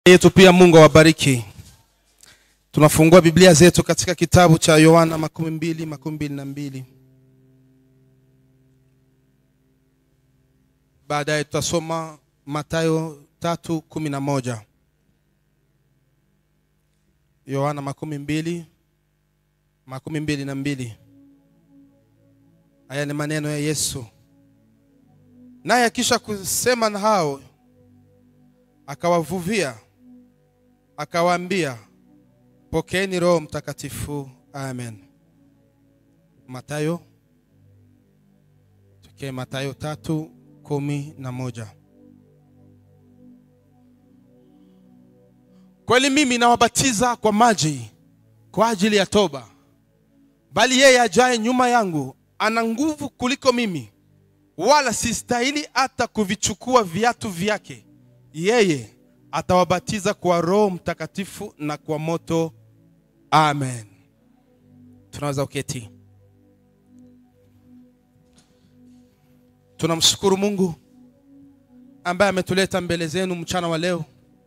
yetu pia mungu awabariki tunafungua biblia zetu katika kitabu cha yohana makumi mbili makumi mbili na mbili baadaye tutasoma matayo tatu kumi na moja yohana makumi mbili makumi mbili na mbili haya ni maneno ya yesu naye akisha kusema na hao akawavuvia akawaambia pokeeni roho mtakatifu amen matayo tokee matayo tatu kumi na moja kweli mimi nawabatiza kwa maji kwa ajili ya toba bali yeye ajaye nyuma yangu ana nguvu kuliko mimi wala sistahili hata kuvichukua viatu vyake yeye atawabatiza kwa roho mtakatifu na kwa moto amen tunaweza uketi tunamshukuru mungu ambaye ametuleta mbele zenu mchana wa leo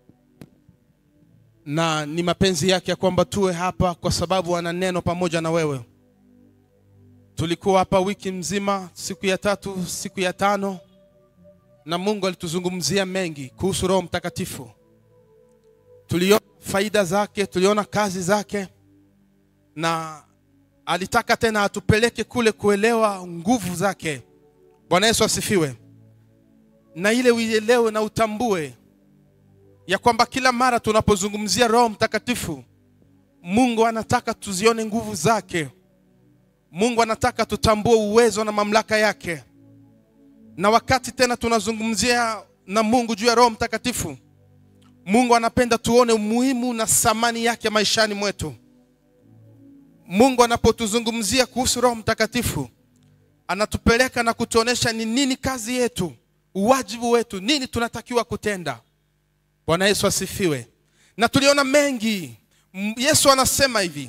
na ni mapenzi yake ya kwamba tuwe hapa kwa sababu ana neno pamoja na wewe tulikuwa hapa wiki mzima siku ya tatu siku ya tano na mungu alituzungumzia mengi kuhusu roho mtakatifu tuliona faida zake tuliona kazi zake na alitaka tena atupeleke kule kuelewa nguvu zake bwana yesu asifiwe na ile uielewe na utambue ya kwamba kila mara tunapozungumzia roho mtakatifu mungu anataka tuzione nguvu zake mungu anataka tutambue uwezo na mamlaka yake na wakati tena tunazungumzia na mungu juu ya roho mtakatifu mungu anapenda tuone umuhimu na thamani yake maishani mwetu mungu anapotuzungumzia kuhusu roho mtakatifu anatupeleka na kutuonesha ni nini kazi yetu uwajibu wetu nini tunatakiwa kutenda bwana yesu asifiwe na tuliona mengi yesu anasema hivi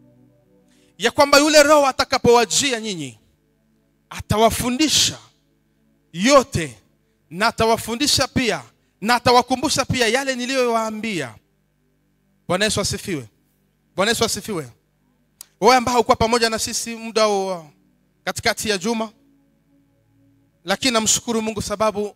ya kwamba yule roho atakapowajia nyinyi atawafundisha yote na atawafundisha pia na atawakumbusha pia yale niliyowaambia bwana yesu asifiwe bwana yesu asifiwe wewe ambao haukuwa pamoja na sisi muda wa katikati ya juma lakini namshukuru mungu sababu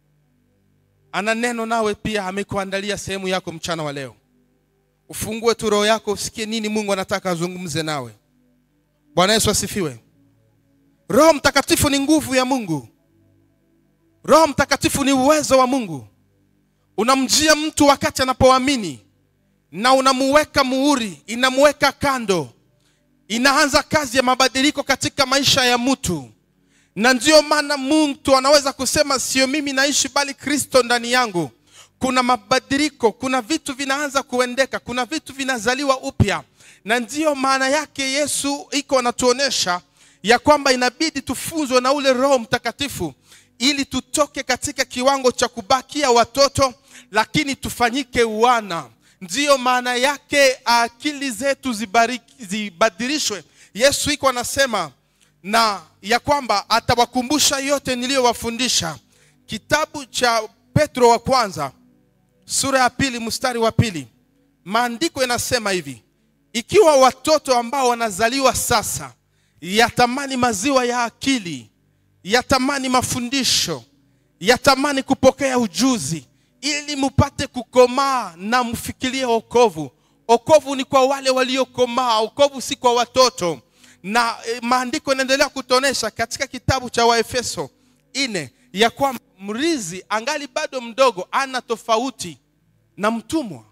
ana neno nawe pia amekuandalia sehemu yako mchana wa leo ufungue tu roho yako usikie nini mungu anataka azungumze nawe bwana yesu asifiwe roho mtakatifu ni nguvu ya mungu roho mtakatifu ni uwezo wa mungu unamjia mtu wakati anapoamini na unamuweka muhuri inamuweka kando inaanza kazi ya mabadiliko katika maisha ya mtu na ndiyo maana mtu anaweza kusema sio mimi naishi bali kristo ndani yangu kuna mabadiliko kuna vitu vinaanza kuendeka kuna vitu vinazaliwa upya na ndiyo maana yake yesu iko anatuonesha ya kwamba inabidi tufunzwe na ule roho mtakatifu ili tutoke katika kiwango cha kubakia watoto lakini tufanyike wana ndiyo maana yake akili zetu zibariki, zibadilishwe yesu iko anasema na ya kwamba atawakumbusha yote niliyowafundisha kitabu cha petro wa kwanza sura ya pili mstari wa pili maandiko yanasema hivi ikiwa watoto ambao wanazaliwa sasa yatamani maziwa ya akili yatamani mafundisho yatamani kupokea ujuzi ili mupate kukomaa na mfikirie okovu okovu ni kwa wale waliokomaa okovu si kwa watoto na e, maandiko yanaendelea kutuonesha katika kitabu cha waefeso ine ya kwamba mrizi angali bado mdogo ana tofauti na mtumwa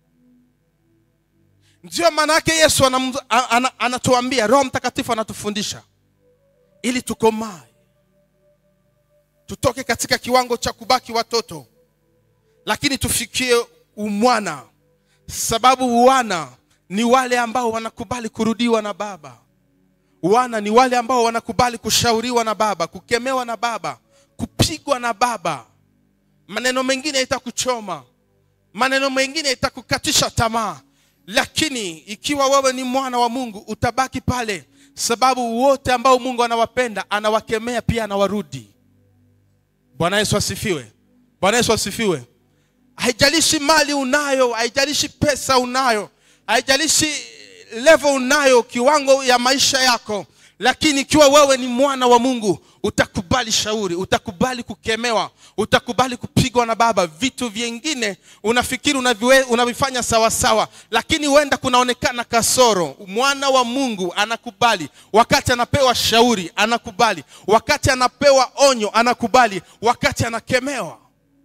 ndiyo maana yake yesu anatuambia ana, ana, ana roho mtakatifu anatufundisha ili tukomae tutoke katika kiwango cha kubaki watoto lakini tufikie umwana sababu wana ni wale ambao wanakubali kurudiwa na baba wana ni wale ambao wanakubali kushauriwa na baba kukemewa na baba kupigwa na baba maneno mengine itakuchoma maneno mengine itakukatisha tamaa lakini ikiwa wewe ni mwana wa mungu utabaki pale sababu wote ambao mungu anawapenda anawakemea pia anawarudi bwana yesu asifiwe bwana yesu asifiwe haijalishi mali unayo haijalishi pesa unayo haijalishi level unayo kiwango ya maisha yako lakini ikiwa wewe ni mwana wa mungu utakubali shauri utakubali kukemewa utakubali kupigwa na baba vitu vingine unafikiri unaviwe- unavifanya sawasawa lakini huenda kunaonekana kasoro mwana wa mungu anakubali wakati anapewa shauri anakubali wakati anapewa onyo anakubali wakati anakemewa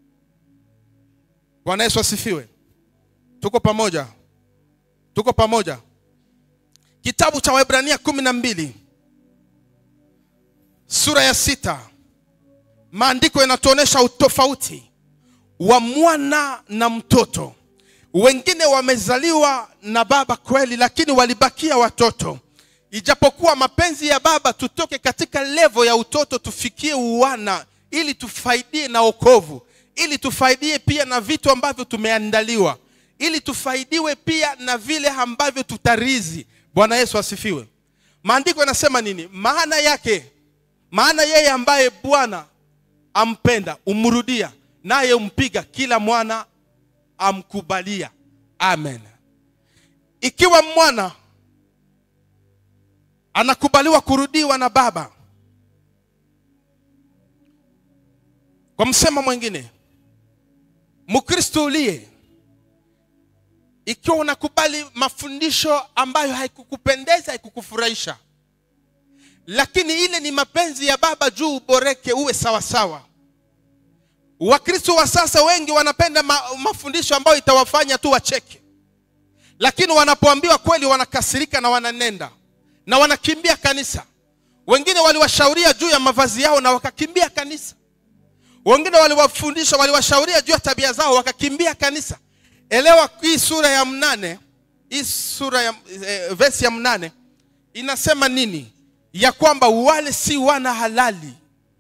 bwana yesu asifiwe tuko pamoja tuko pamoja kitabu cha wahibrania kumi na mbili sura ya sita maandiko yanatuonyesha utofauti wa mwana na mtoto wengine wamezaliwa na baba kweli lakini walibakia watoto ijapokuwa mapenzi ya baba tutoke katika levo ya utoto tufikie uwana ili tufaidie na okovu ili tufaidie pia na vitu ambavyo tumeandaliwa ili tufaidiwe pia na vile ambavyo tutarizi bwana yesu asifiwe maandiko yanasema nini maana yake maana yeye ambaye bwana ampenda umrudia naye umpiga kila mwana amkubalia amen ikiwa mwana anakubaliwa kurudiwa na baba kwa msemo mwingine mkristo uliye ikiwa unakubali mafundisho ambayo haikukupendeza haikukufurahisha lakini ile ni mapenzi ya baba juu uboreke uwe sawasawa wakristo wa sasa wengi wanapenda ma, mafundisho ambayo itawafanya tu wacheke lakini wanapoambiwa kweli wanakasirika na wananenda na wanakimbia kanisa wengine waliwashauria juu ya mavazi yao na wakakimbia kanisa wengine waliwafundisha waliwashauria juu ya tabia zao wakakimbia kanisa elewa hii sura ya mnane hii sura ya eh, vesi ya mnane inasema nini ya kwamba wale si wana halali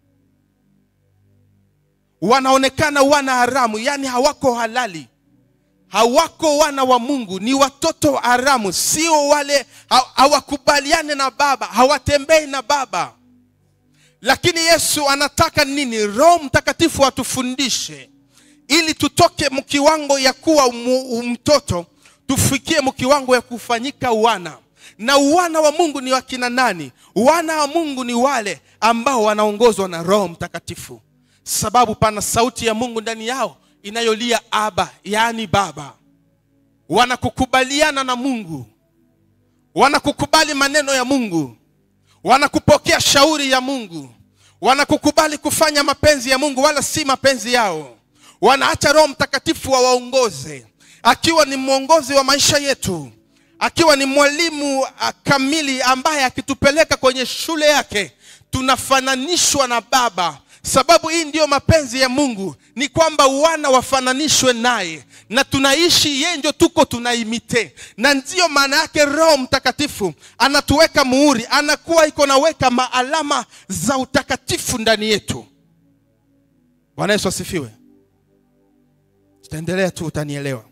wanaonekana wana haramu yaani hawako halali hawako wana wa mungu ni watoto haramu sio wale ha- hawakubaliane na baba hawatembei na baba lakini yesu anataka nini roho mtakatifu atufundishe ili tutoke mkiwango ya kuwa mu- mtoto tufikie mkiwango ya kufanyika wana na wana wa mungu ni wakina nani wana wa mungu ni wale ambao wanaongozwa na roho mtakatifu sababu pana sauti ya mungu ndani yao inayolia aba yaani baba wanakukubaliana na mungu wanakukubali maneno ya mungu wanakupokea shauri ya mungu wanakukubali kufanya mapenzi ya mungu wala si mapenzi yao wanaacha roho mtakatifu wawaongoze akiwa ni mwongozi wa maisha yetu akiwa ni mwalimu ah, kamili ambaye akitupeleka kwenye shule yake tunafananishwa na baba sababu hii ndiyo mapenzi ya mungu ni kwamba wana wafananishwe naye na tunaishi yeye ndio tuko tunaimite na ndiyo maana yake roho mtakatifu anatuweka muhuri anakuwa iko naweka maalama za utakatifu ndani yetu bwana yesu asifiwe tutaendelea tu utanielewa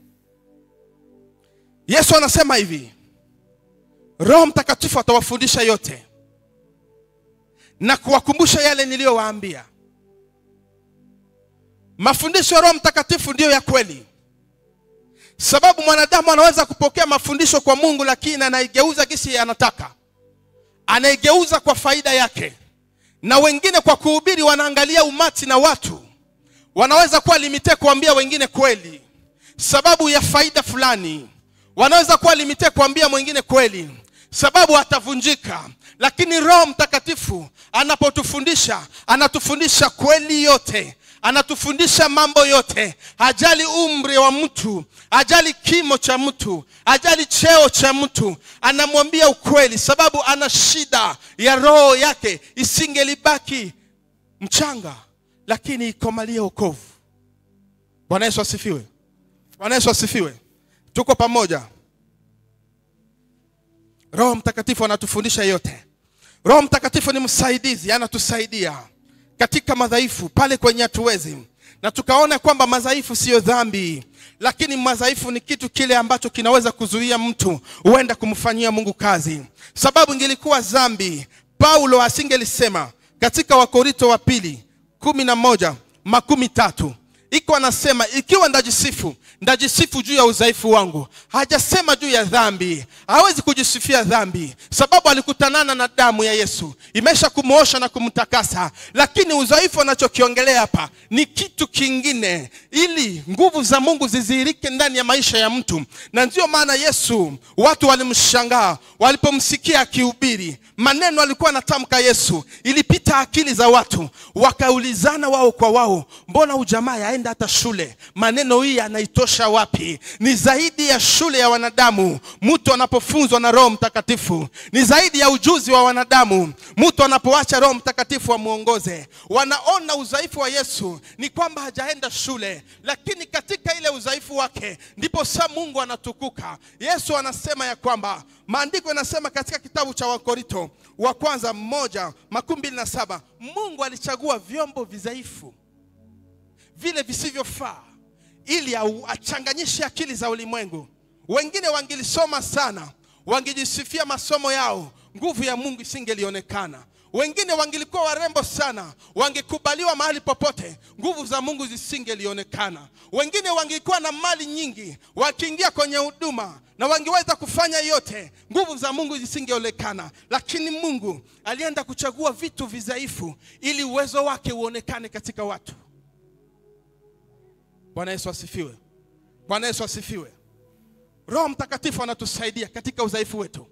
yesu anasema hivi roho mtakatifu atawafundisha yote na kuwakumbusha yale niliyowaambia mafundisho ya roho mtakatifu ndiyo ya kweli sababu mwanadamu anaweza kupokea mafundisho kwa mungu lakini anaigeuza kisi anataka anaigeuza kwa faida yake na wengine kwa kuhubiri wanaangalia umati na watu wanaweza kuwa limite kuambia wengine kweli sababu ya faida fulani wanaweza kuwa limite kuambia mwingine kweli sababu atavunjika lakini roho mtakatifu anapotufundisha anatufundisha kweli yote anatufundisha mambo yote hajali umri wa mtu hajali kimo cha mtu hajali cheo cha mtu anamwambia ukweli sababu ana shida ya roho yake isingelibaki mchanga lakini ikomalie okovu bwana yesu asifiwe bwana yesu asifiwe tuko pamoja roho mtakatifu anatufundisha yote roho mtakatifu ni msaidizi anatusaidia katika madhaifu pale kwenye hatuwezi na tukaona kwamba madhaifu siyo dhambi lakini madhaifu ni kitu kile ambacho kinaweza kuzuia mtu huenda kumfanyia mungu kazi sababu ingelikuwa dhambi paulo asingelisema katika wakorinto wa pili kumi na moja makumi tatu iko anasema ikiwa ndajisifu ndajisifu juu ya udhaifu wangu hajasema juu ya dhambi hawezi kujisifia dhambi sababu alikutanana na damu ya yesu imesha kumwosha na kumtakasa lakini udhaifu anachokiongelea hapa ni kitu kingine ili nguvu za mungu zizihirike ndani ya maisha ya mtu na ndiyo maana yesu watu walimshangaa walipomsikia akihubiri maneno alikuwa anatamka yesu ilipita akili za watu wakaulizana wao kwa wao mbona ujamaa yaenda hata shule maneno hii anaitosha wapi ni zaidi ya shule ya wanadamu mtu anapofunzwa na roho mtakatifu ni zaidi ya ujuzi wa wanadamu mtu anapoacha roho mtakatifu amwongoze wanaona udhaifu wa yesu ni kwamba hajaenda shule lakini katika ile udhaifu wake ndipo saa mungu anatukuka yesu anasema ya kwamba maandiko yanasema katika kitabu cha wakorito wa kwanza mmoja makumi mbili na saba mungu alichagua vyombo vidhaifu vile visivyofaa ili au- achanganyishe akili za ulimwengu wengine wangilisoma sana wangejisifia masomo yao nguvu ya mungu isingelionekana wengine wangilikuwa warembo sana wangekubaliwa mahali popote nguvu za mungu zisingelionekana wengine wangekuwa na mali nyingi wakiingia kwenye huduma na wangeweza kufanya yote nguvu za mungu zisingeonekana lakini mungu alienda kuchagua vitu vidhaifu ili uwezo wake uonekane katika watu bwana yesu asifiwe bwana yesu asifiwe roho mtakatifu anatusaidia katika udhaifu wetu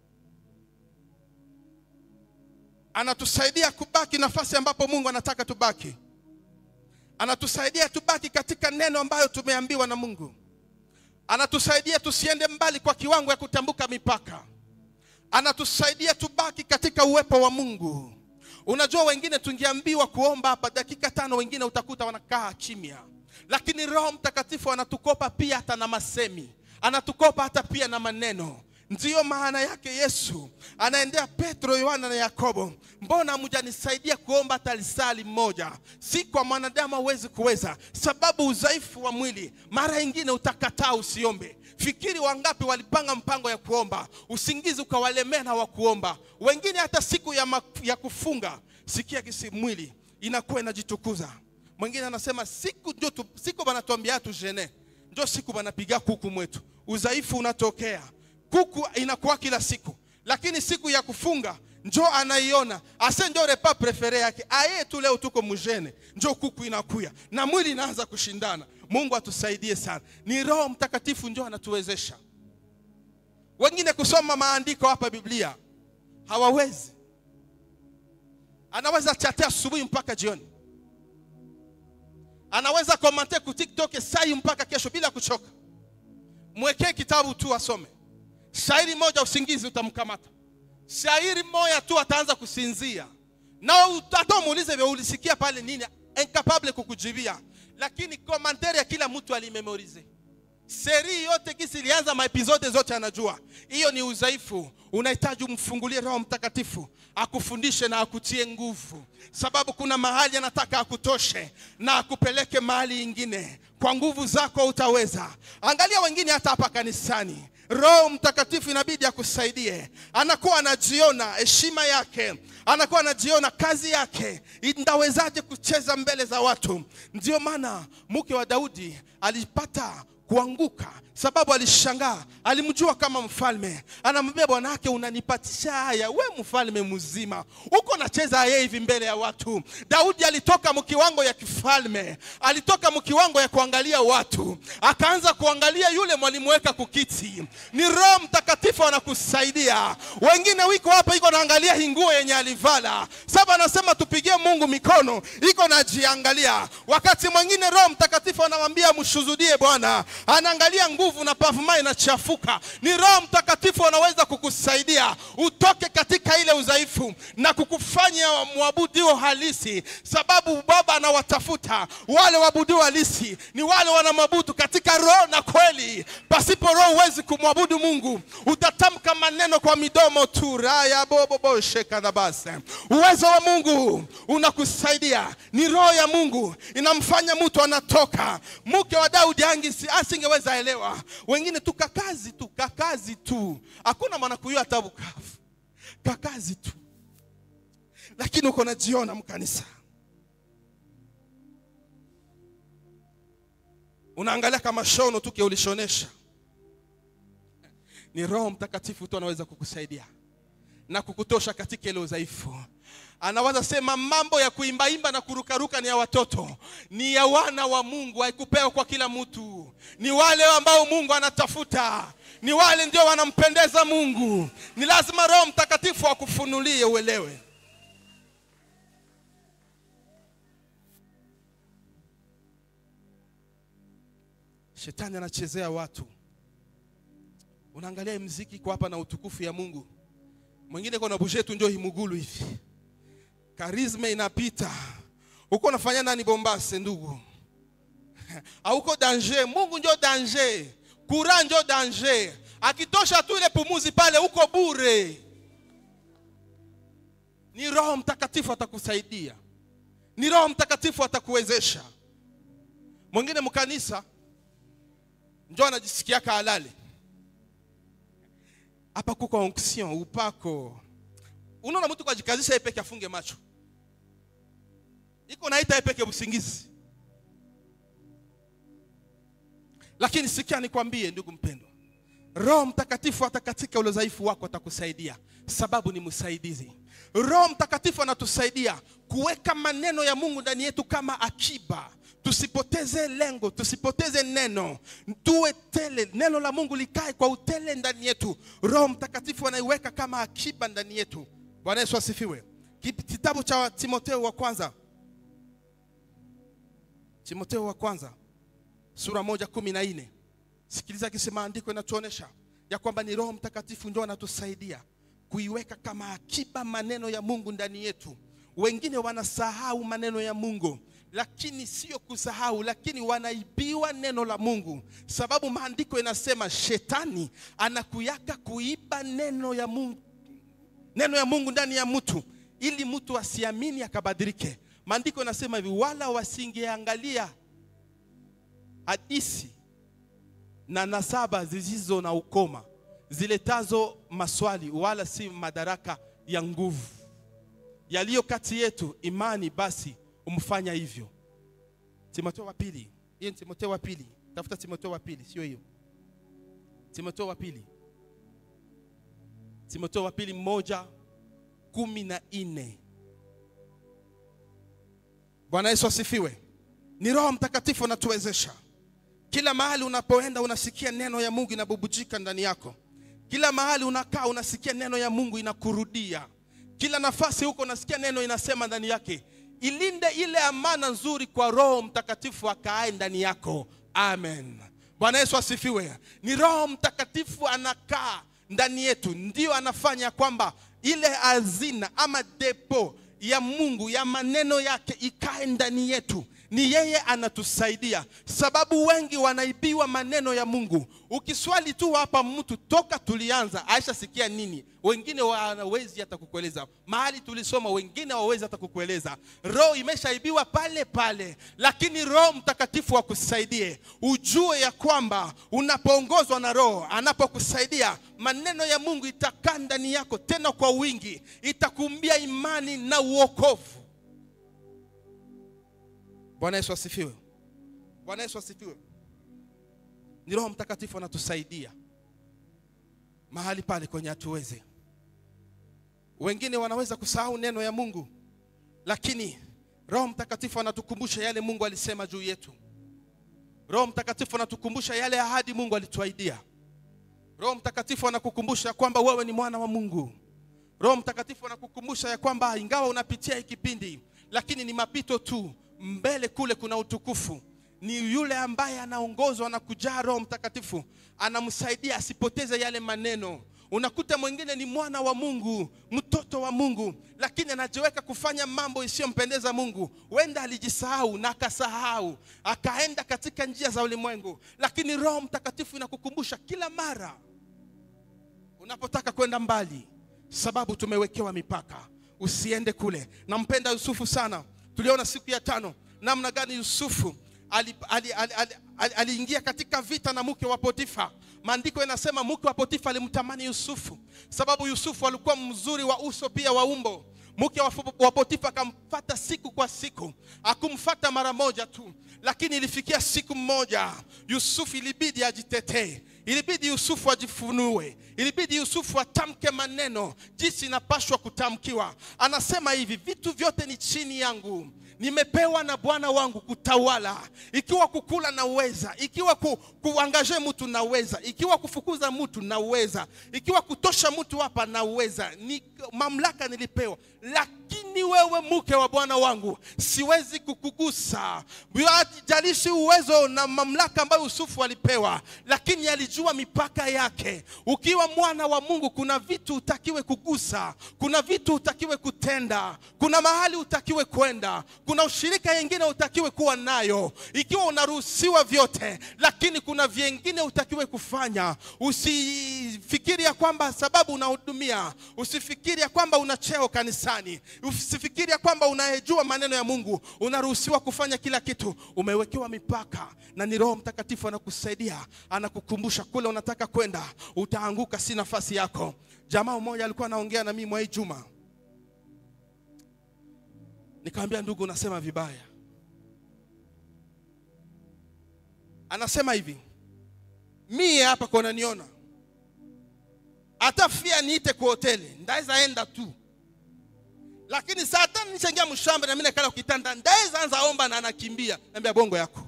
anatusaidia kubaki nafasi ambapo mungu anataka tubaki anatusaidia tubaki katika neno ambayo tumeambiwa na mungu anatusaidia tusiende mbali kwa kiwango ya kutambuka mipaka anatusaidia tubaki katika uwepo wa mungu unajua wengine tungeambiwa kuomba hapa dakika tano wengine utakuta wanakaa kimya lakini roho mtakatifu anatukopa pia hata na masemi anatukopa hata pia na maneno ndiyo maana yake yesu anaendea petro yohana na yakobo mbona hamjanisaidia kuomba hata lisali moja si kwa mwanadamu hauwezi kuweza sababu udhaifu wa mwili mara ingine utakataa usiombe fikiri wangapi walipanga mpango ya kuomba usingizi ukawalemea na wakuomba wengine hata siku ya, ma, ya kufunga sikia kisi mwili inakuwa inajitukuza mwingine anasema siku ndio tu, siku banatuambia tujene ndio siku banapiga kuku mwetu udhaifu unatokea kuku inakuwa kila siku lakini siku ya kufunga njo anaiona ase njo repa prefere yake aye tu leo tuko mujene njo kuku inakuya na mwili inaanza kushindana mungu atusaidie sana ni roho mtakatifu njo anatuwezesha wengine kusoma maandiko hapa biblia hawawezi anaweza chatea asubuhi mpaka jioni anaweza komante ku tiktok sai mpaka kesho bila kuchoka mwekee kitabu tu asome shairi moja usingizi utamkamata shairi moja tu ataanza kusinzia na hata umuulize vya ulisikia pale nini incapable kukujibia lakini komantere ya kila mtu alimemorize seri yote kisi ilianza maepizode zote anajua hiyo ni udhaifu unahitaji umfungulie roho mtakatifu akufundishe na akutie nguvu sababu kuna mahali anataka akutoshe na akupeleke mahali ingine kwa nguvu zako utaweza angalia wengine hata hapa kanisani roho mtakatifu inabidi akusaidie anakuwa anajiona heshima yake anakuwa anajiona kazi yake ndawezaje kucheza mbele za watu ndio maana mke wa daudi alipata kuanguka sababu alishangaa alimjua kama mfalme anamwambia bwana wake unanipatisha haya we mfalme mzima uko nacheza yeye hivi mbele ya watu daudi alitoka mkiwango ya kifalme alitoka mkiwango ya kuangalia watu akaanza kuangalia yule mwalimuweka kukiti ni roho mtakatifu anakusaidia wengine wiko hapa iko naangalia hinguo yenye alivala saba anasema tupigie mungu mikono iko najiangalia wakati mwingine roho mtakatifu anamwambia mshuzudie bwana anaangalia nguvu na pavuma inachafuka ni roho mtakatifu anaweza kukusaidia utoke katika ile udhaifu na kukufanya mwabudio halisi sababu baba anawatafuta wale waabudio halisi ni wale wanamwabudu katika roho na kweli pasipo roho huwezi kumwabudu mungu utatamka maneno kwa midomo tu raya boboboshekadhabase uwezo wa mungu unakusaidia ni roho ya mungu inamfanya mtu anatoka mke wa daudi angisi asingeweza elewa wengine tu kakazi tu kakazi tu hakuna mwanakuyua hata bukavu kakazi tu lakini uko najiona mkanisa unaangalia kama shono tu ulishonesha ni roho mtakatifu tu anaweza kukusaidia na kukutosha katika ile udhaifu anaweza sema mambo ya kuimbaimba na kurukaruka ni ya watoto ni ya wana wa mungu haikupewa kwa kila mtu ni wale ambao mungu anatafuta ni wale ndio wanampendeza mungu ni lazima roho mtakatifu akufunulie uelewe shetani anachezea watu unaangalia hii mziki iko hapa na utukufu ya mungu mwingine kona bushetu njo himugulu hivi karisma inapita uko unafanya nani bombase ndugu auko danger mungu njo danger kura njo danger akitosha tu ile pumuzi pale uko bure ni roho mtakatifu atakusaidia ni roho mtakatifu atakuwezesha mwingine mkanisa njo anajisikiaka halali hapa kuko onction upako unaona mtu kwajikazisha yeye peke afunge macho iko naita yeye peke usingizi lakini sikia nikwambie ndugu mpendwa roho mtakatifu hata katika ule udhaifu wako atakusaidia sababu ni msaidizi roho mtakatifu anatusaidia kuweka maneno ya mungu ndani yetu kama akiba tusipoteze lengo tusipoteze neno tuwe tele neno la mungu likae kwa utele ndani yetu roho mtakatifu anaiweka kama akiba ndani yetu bwana yesu asifiwe kitabu cha timoteo wa kwanza timoteo wa kwanza sura moja kumi na nne sikiliza kisi maandiko inatuonyesha ya kwamba ni roho mtakatifu ndio anatusaidia kuiweka kama akiba maneno ya mungu ndani yetu wengine wanasahau maneno ya mungu lakini sio kusahau lakini wanaibiwa neno la mungu sababu maandiko inasema shetani anakuyaka kuiba neno ya mungu neno ya mungu ndani ya mtu ili mtu asiamini akabadilike maandiko inasema hivi wala wasingeangalia hadisi na nasaba zisizo na ukoma ziletazo maswali wala si madaraka ya nguvu yaliyo kati yetu imani basi umfanya hivyo timoteo wa pili hiyo ni timoteo wa pili tafuta timoteo wa pili sio hiyo timoteo wa pili timoteo wa pili moja kumi na nne bwana yesu asifiwe ni roho mtakatifu anatuwezesha kila mahali unapoenda unasikia neno ya mungu inabubujika ndani yako kila mahali unakaa unasikia neno ya mungu inakurudia kila nafasi huko unasikia neno inasema ndani yake ilinde ile amana nzuri kwa roho mtakatifu akaae ndani yako amen bwana yesu asifiwe ni roho mtakatifu anakaa ndani yetu ndio anafanya kwamba ile hazina ama depo ya mungu ya maneno yake ikae ndani yetu ni yeye anatusaidia sababu wengi wanaibiwa maneno ya mungu ukiswali tu hapa mtu toka tulianza aisha sikia nini wengine wanawezi hata kukueleza mahali tulisoma wengine hawawezi hata kukueleza roho imeshaibiwa pale pale lakini roho mtakatifu akusaidie ujue ya kwamba unapoongozwa na roho anapokusaidia maneno ya mungu itakaa ndani yako tena kwa wingi itakumbia imani na uokovu bwana yesu asifiwe bwana yesu asifiwe ni roho mtakatifu anatusaidia mahali pale kwenye hatuweze wengine wanaweza kusahau neno ya mungu lakini roho mtakatifu anatukumbusha yale mungu alisema juu yetu roho mtakatifu anatukumbusha yale ahadi mungu alituahidia roho mtakatifu anakukumbusha kwamba wewe ni mwana wa mungu roho mtakatifu anakukumbusha ya kwamba ingawa unapitia hii kipindi lakini ni mapito tu mbele kule kuna utukufu ni yule ambaye anaongozwa na kujaa roho mtakatifu anamsaidia asipoteze yale maneno unakuta mwingine ni mwana wa mungu mtoto wa mungu lakini anajiweka kufanya mambo isiyompendeza mungu wenda alijisahau na akasahau akaenda katika njia za ulimwengu lakini roho mtakatifu inakukumbusha kila mara unapotaka kwenda mbali sababu tumewekewa mipaka usiende kule nampenda yusufu sana tuliona siku ya tano namna gani yusufu aliingia ali, ali, ali, ali, ali katika vita na mke wa potifa maandiko yanasema mke wa potifa alimtamani yusufu sababu yusufu alikuwa mzuri wa uso pia wa umbo mke wa Fo- wa Potifa akamfata siku kwa siku, akumfata mara moja tu, lakini ilifikia siku mmoja Yusufu ilibidi ajitetee, ilibidi Yusufu ajifunue, ilibidi Yusufu atamke maneno jinsi inapashwa kutamkiwa. Anasema hivi, vitu vyote ni chini yangu nimepewa na bwana wangu kutawala ikiwa kukula naweza ikiwa ku, kuangaje mtu naweza ikiwa kufukuza mtu naweza ikiwa kutosha mtu hapa naweza ni mamlaka nilipewa lakini wewe mke wa bwana wangu siwezi kukugusa jalishi uwezo na mamlaka ambayo yusufu alipewa lakini alijua mipaka yake ukiwa mwana wa mungu kuna vitu utakiwe kugusa kuna vitu utakiwe kutenda kuna mahali utakiwe kwenda kuna ushirika yengine utakiwe kuwa nayo ikiwa unaruhusiwa vyote lakini kuna vyengine utakiwe kufanya usifikiri ya kwamba sababu unahudumia usifikiri ya kwamba una cheo kanisani usifikiri ya kwamba unayejua maneno ya mungu unaruhusiwa kufanya kila kitu umewekewa mipaka na ni roho mtakatifu anakusaidia anakukumbusha kule unataka kwenda utaanguka si nafasi yako jamaa mmoja alikuwa anaongea na mimi mwai juma nikamwambia ndugu unasema vibaya anasema hivi mie hapa kwa unaniona hata fia niite kwa hoteli ndaweza enda tu lakini saa tano nishaingia mshamba na mimi nakala kitanda ndaweza anza omba na anakimbia naambia bongo yako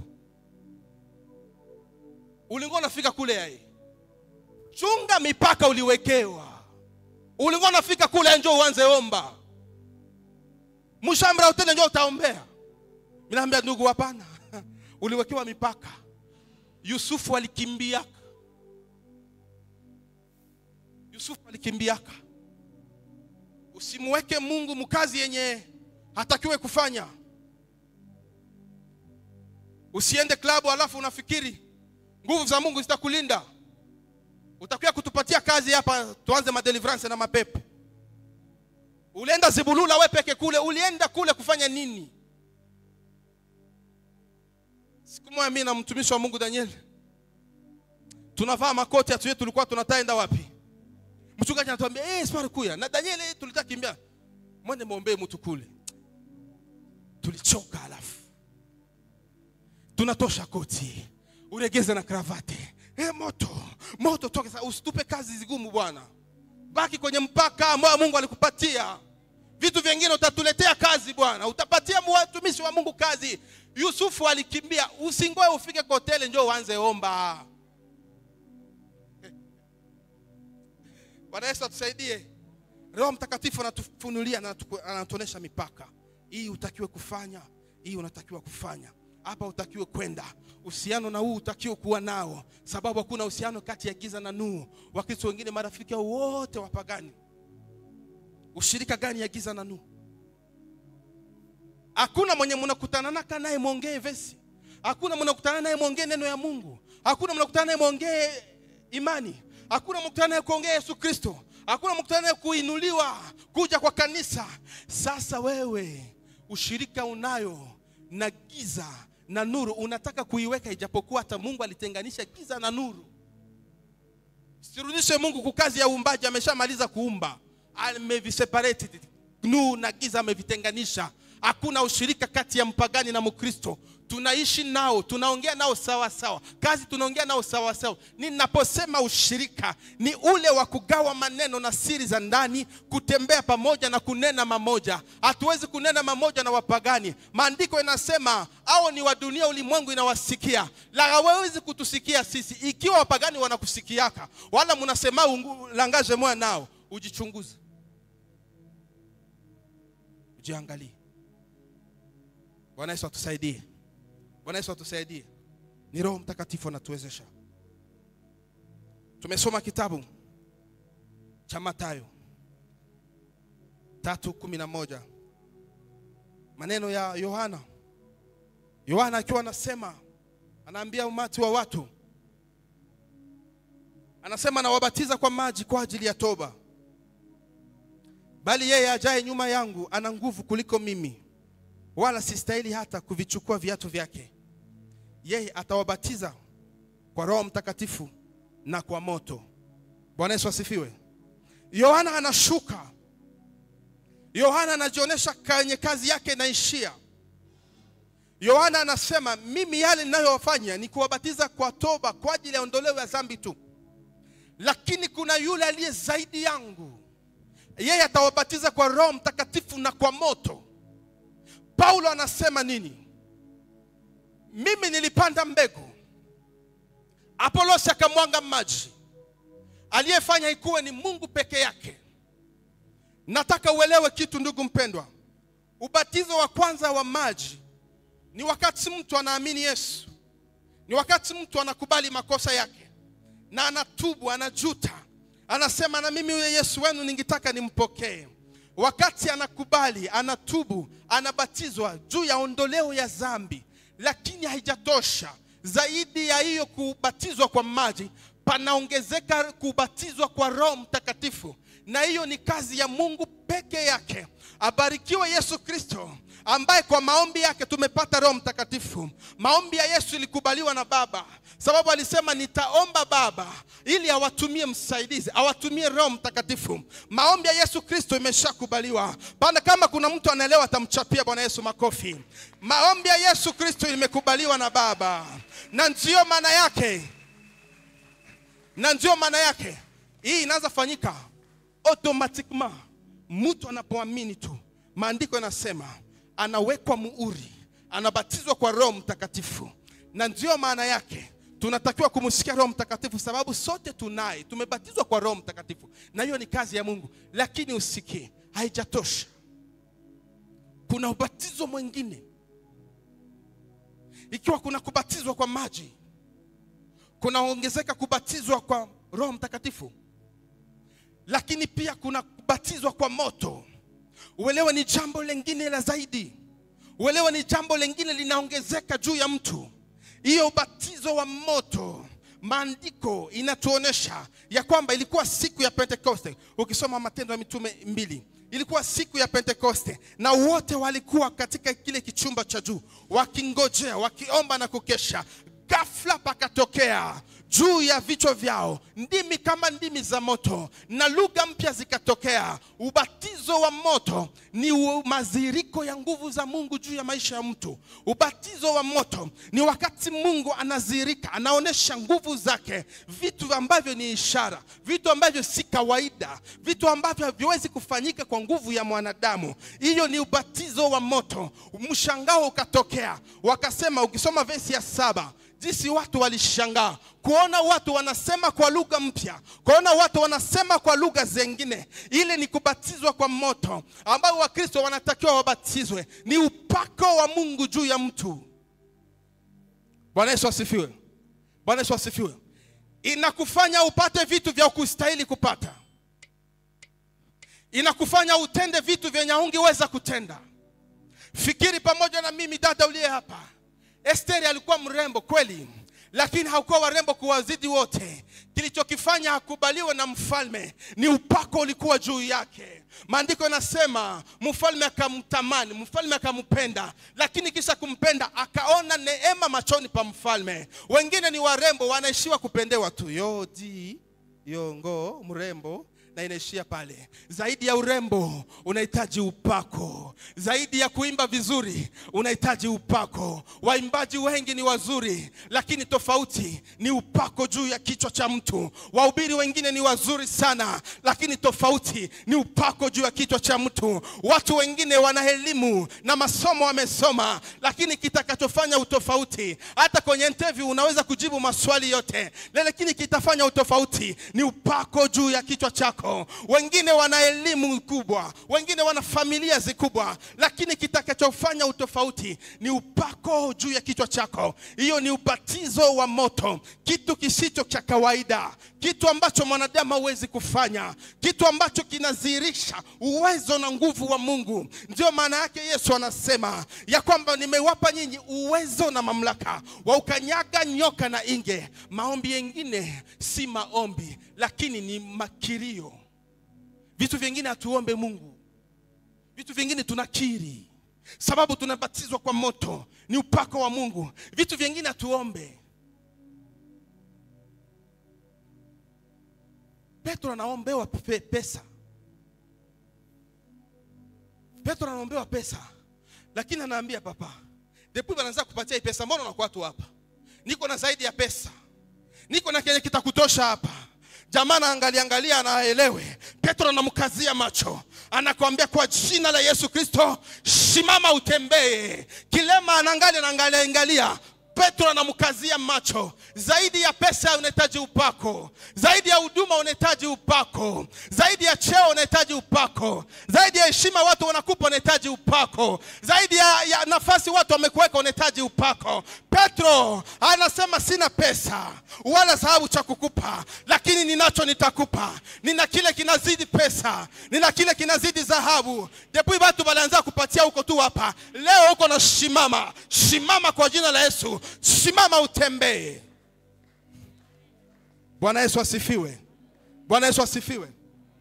ulikuwa unafika kule yaye chunga mipaka uliwekewa ulikuwa unafika kule njoo uanze omba mshamba hoteli njoo utaombea mimi naambia ndugu hapana uliwekewa mipaka yusufu alikimbiaka yusufu alikimbiaka usimweke mungu mkazi yenye hatakiwe kufanya usiende klabu alafu unafikiri nguvu za mungu zitakulinda utakuwa kutupatia kazi hapa tuanze madeliverance na mapepo ulienda zibulula we peke kule ulienda kule kufanya nini siku moja mimi na mtumishi wa mungu daniel tunavaa makoti atuye tulikuwa tunataenda wapi mchungaji anatuambia eh sipari kuya na daniel eh, tulitaka kimbia mwende mwombee mtu kule tulichoka alafu tunatosha koti uregeze na kravate eh moto moto toke sasa usitupe kazi zigumu bwana baki kwenye mpaka ambao mungu alikupatia vitu vingine utatuletea kazi bwana utapatia watumishi wa mungu kazi yusufu alikimbia usingoe ufike kwa hoteli njoo uanze omba bwana yesu atusaidie roho mtakatifu anatufunulia na anatuku- anatuonyesha mipaka hii utakiwe kufanya hii unatakiwa kufanya hapa utakiwe kwenda uhusiano na huu utakiwe kuwa nao sababu hakuna uhusiano kati ya giza na nuru wakristo wengine marafiki hao wote wapagani ushirika gani ya giza na nuru hakuna mwenye mnakutana naka naye mwongee vesi hakuna mnakutana naye mwongee neno ya mungu hakuna mnakutana naye mwongee imani hakuna mkutana naye kuongea yesu kristo hakuna mkutana naye kuinuliwa kuja kwa kanisa sasa wewe ushirika unayo na giza na nuru unataka kuiweka ijapokuwa hata mungu alitenganisha giza na nuru sirudishe mungu kukazi ya uumbaji ameshamaliza kuumba ameviseparate nuru na giza amevitenganisha hakuna ushirika kati ya mpagani na mkristo tunaishi nao tunaongea nao sawa sawa kazi tunaongea nao sawa sawa ninaposema ushirika ni ule wa kugawa maneno na siri za ndani kutembea pamoja na kunena mamoja hatuwezi kunena mamoja na wapagani maandiko inasema au ni wa dunia ulimwengu inawasikia la hawawezi kutusikia sisi ikiwa wapagani wanakusikiaka wala mnasema ungu- langaje moya nao ujichunguze ujiangalie bwana yesu atusaidie bwana yesu atusaidie ni roho mtakatifu anatuwezesha tumesoma kitabu cha matayo tatu kumi na moja maneno ya yohana yohana akiwa anasema anaambia umati wa watu anasema anawabatiza kwa maji kwa ajili ya toba bali yeye ajaye nyuma yangu ana nguvu kuliko mimi wala sistahili hata kuvichukua viatu vyake yeye atawabatiza kwa roho mtakatifu na kwa moto bwana yesu asifiwe yohana anashuka yohana anajionyesha kwenye kazi yake inaishia yohana anasema mimi yale ninayowafanya ni kuwabatiza kwa toba kwa ajili ya ondoleo ya dhambi tu lakini kuna yule aliye zaidi yangu yeye atawabatiza kwa roho mtakatifu na kwa moto paulo anasema nini mimi nilipanda mbegu apolosi akamwanga maji aliyefanya ikuwe ni mungu peke yake nataka uelewe kitu ndugu mpendwa ubatizo wa kwanza wa maji ni wakati mtu anaamini yesu ni wakati mtu anakubali makosa yake na anatubu anajuta anasema na mimi yule yesu wenu ningetaka nimpokee wakati anakubali anatubu anabatizwa juu ya ondoleo ya dhambi lakini haijatosha zaidi ya hiyo kubatizwa kwa maji panaongezeka kubatizwa kwa roho mtakatifu na hiyo ni kazi ya mungu peke yake abarikiwe yesu kristo ambaye kwa maombi yake tumepata roho mtakatifu maombi ya yesu ilikubaliwa na baba sababu alisema nitaomba baba ili awatumie msaidizi awatumie roho mtakatifu maombi ya yesu kristo imeshakubaliwa bana kama kuna mtu anaelewa atamchapia bwana yesu makofi maombi ya yesu kristo imekubaliwa na baba na ndiyo maana yake na ndio maana yake hii inaweza fanyika automatiquement mtu anapoamini tu maandiko yanasema anawekwa muuri anabatizwa kwa roho mtakatifu na ndio maana yake tunatakiwa kumsikia roho mtakatifu sababu sote tunaye tumebatizwa kwa roho mtakatifu na hiyo ni kazi ya mungu lakini usikie haijatosha kuna ubatizo mwingine ikiwa kuna kubatizwa kwa maji kunaongezeka kubatizwa kwa roho mtakatifu lakini pia kuna kubatizwa kwa moto uelewe ni jambo lingine la zaidi uelewe ni jambo lingine linaongezeka juu ya mtu hiyo ubatizo wa moto maandiko inatuonyesha ya kwamba ilikuwa siku ya pentekoste ukisoma matendo ya mitume mbili ilikuwa siku ya pentekoste na wote walikuwa katika kile kichumba cha juu wakingojea wakiomba na kukesha ghafla pakatokea juu ya vichwa vyao ndimi kama ndimi za moto na lugha mpya zikatokea ubatizo wa moto ni u- maziriko ya nguvu za mungu juu ya maisha ya mtu ubatizo wa moto ni wakati mungu anazirika anaonyesha nguvu zake vitu ambavyo ni ishara vitu ambavyo si kawaida vitu ambavyo haviwezi kufanyika kwa nguvu ya mwanadamu hiyo ni ubatizo wa moto mshangao ukatokea wakasema ukisoma vesi ya saba jinsi watu walishangaa kuona watu wanasema kwa lugha mpya kuona watu wanasema kwa lugha zengine ile ni kubatizwa kwa moto ambao wakristo wanatakiwa wabatizwe ni upako wa mungu juu ya mtu bwana yesu asifiwe bwana yesu asifiwe inakufanya upate vitu vya kustahili kupata inakufanya utende vitu vyenye ungeweza kutenda fikiri pamoja na mimi dada uliye hapa esteri alikuwa mrembo kweli lakini hakuwa warembo kuwazidi wote kilichokifanya akubaliwe na mfalme ni upako ulikuwa juu yake maandiko yanasema mfalme akamtamani mfalme akampenda lakini kisha kumpenda akaona neema machoni pa mfalme wengine ni warembo wanaishiwa kupendewa tu yodi yongo mrembo na inaishia pale zaidi ya urembo unahitaji upako zaidi ya kuimba vizuri unahitaji upako waimbaji wengi ni wazuri lakini tofauti ni upako juu ya kichwa cha mtu wahubiri wengine ni wazuri sana lakini tofauti ni upako juu ya kichwa cha mtu watu wengine wana elimu na masomo wamesoma lakini kitakachofanya utofauti hata kwenye interview unaweza kujibu maswali yote lakini kitafanya utofauti ni upako juu ya kichwa chako wengine wana elimu kubwa wengine wana familia zikubwa lakini kitakachofanya utofauti ni upako juu ya kichwa chako hiyo ni ubatizo wa moto kitu kisicho cha kawaida kitu ambacho mwanadamu hawezi kufanya kitu ambacho kinadhihirisha uwezo na nguvu wa mungu ndio maana yake yesu anasema ya kwamba nimewapa nyinyi uwezo na mamlaka wa ukanyaga nyoka na inge maombi yengine si maombi lakini ni makirio vitu vingine hatuombe mungu vitu vingine tunakiri sababu tunabatizwa kwa moto ni upako wa mungu vitu vingine hatuombe petro anaombewa pe- pesa petro anaombewa pesa lakini anaambia papa depuis wanaanza kupatia hii pesa mbona unakuwa tu hapa niko na zaidi ya pesa niko na kenye kitakutosha hapa jamaa anaangalia angalia anaelewe petro anamkazia macho anakwambia kwa jina la yesu kristo simama utembee kilema anaangalia anaangalia angalia petro anamkazia macho zaidi ya pesa unahitaji upako zaidi ya huduma unahitaji upako zaidi ya cheo unahitaji upako zaidi ya heshima watu wanakupa unahitaji upako zaidi ya, ya nafasi watu wamekuweka unahitaji upako petro anasema sina pesa wala dhahabu cha kukupa lakini ninacho nitakupa nina kile kinazidi pesa nina kile kinazidi dhahabu depuis watu walianza kupatia huko tu hapa leo huko na shimama shimama kwa jina la yesu simama utembee bwana yesu asifiwe bwana yesu asifiwe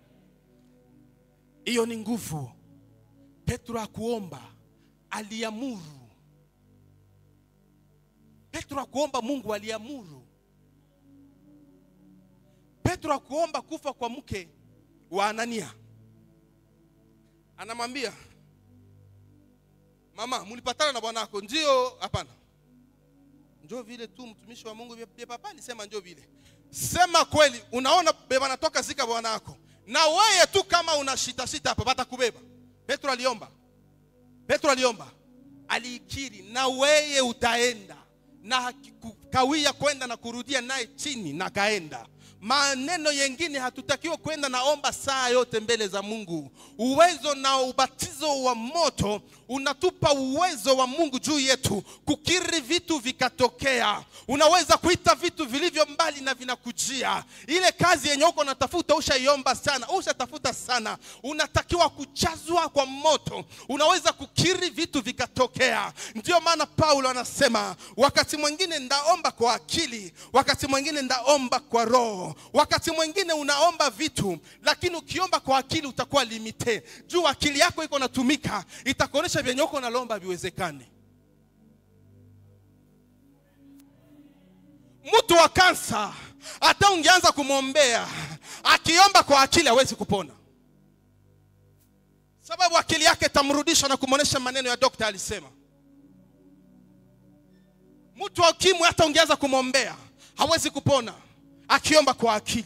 hiyo ni nguvu petro akuomba aliamuru petro akuomba mungu aliamuru petro akuomba kufa kwa mke wa anania anamwambia mama mulipatana na bwanako ndio hapana njo vile tu mtumishi wa mungu vye papa alisema njo vile sema kweli unaona beba natoka zika bwanako na weye tu kama una shita shita hapa batakubeba petro aliomba petro aliomba aliikiri na weye utaenda na hakikukawia kwenda na kurudia naye chini na kaenda maneno yengine hatutakiwa kwenda naomba saa yote mbele za mungu uwezo na ubatizo wa moto unatupa uwezo wa mungu juu yetu kukiri vitu vikatokea unaweza kuita vitu vilivyo mbali na vinakujia ile kazi yenye uko unatafuta ushaiomba sana ushatafuta sana unatakiwa kujazwa kwa moto unaweza kukiri vitu vikatokea ndio maana paulo anasema wakati mwingine ndaomba kwa akili wakati mwingine ndaomba kwa roho wakati mwingine unaomba vitu lakini ukiomba kwa akili utakuwa limite juu akili yako iko natumika itakuonyesha vyenye uko nalomba viwezekane mtu wa kansa hata ungeanza kumwombea akiomba kwa akili hawezi kupona sababu akili yake itamrudisha na kumwonyesha maneno ya dokta alisema mtu wa ukimwi hata ungeanza kumwombea hawezi kupona akiomba kwa akili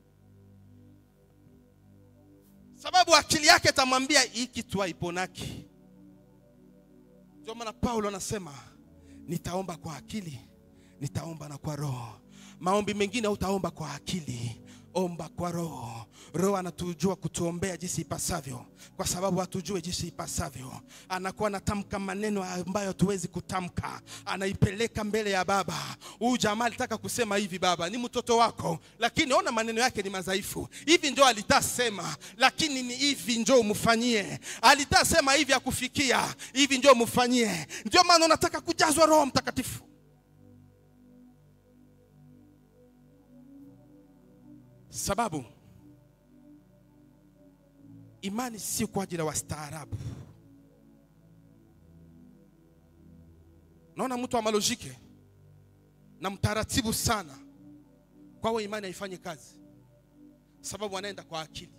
sababu akili yake itamwambia hii kitu haiponaki ndio maana paulo anasema nitaomba kwa akili nitaomba na kwa roho maombi mengine utaomba kwa akili omba kwa roho roho anatujua kutuombea jinsi ipasavyo kwa sababu hatujue jinsi ipasavyo anakuwa anatamka maneno ambayo hatuwezi kutamka anaipeleka mbele ya baba huyu jamaa alitaka kusema hivi baba ni mtoto wako lakini ona maneno yake ni madhaifu hivi njo alitasema lakini ni hivi njo umfanyie alitasema hivi akufikia hivi njo umfanyie ndio maana unataka kujazwa roho mtakatifu sababu imani si kwa ajili ya wastaarabu naona mtu wa malojike na mtaratibu sana kwawe imani haifanyi kazi sababu wanaenda kwa akili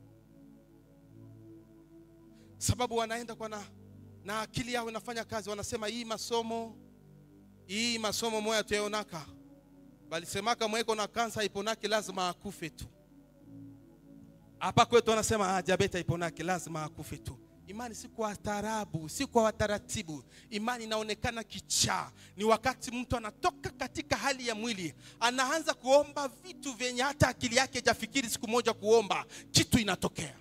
sababu wanaenda kwa na, na akili yao inafanya kazi wanasema hii masomo hii masomo moya tuyaonaka balisemaka mweko na kansa iponake lazima akufe tu hapa kwetu wanasema ah, diabete iponake lazima akufe tu imani si kwa taarabu si kwa wataratibu imani inaonekana kichaa ni wakati mtu anatoka katika hali ya mwili anaanza kuomba vitu vyenye hata akili yake hajafikiri siku moja kuomba kitu inatokea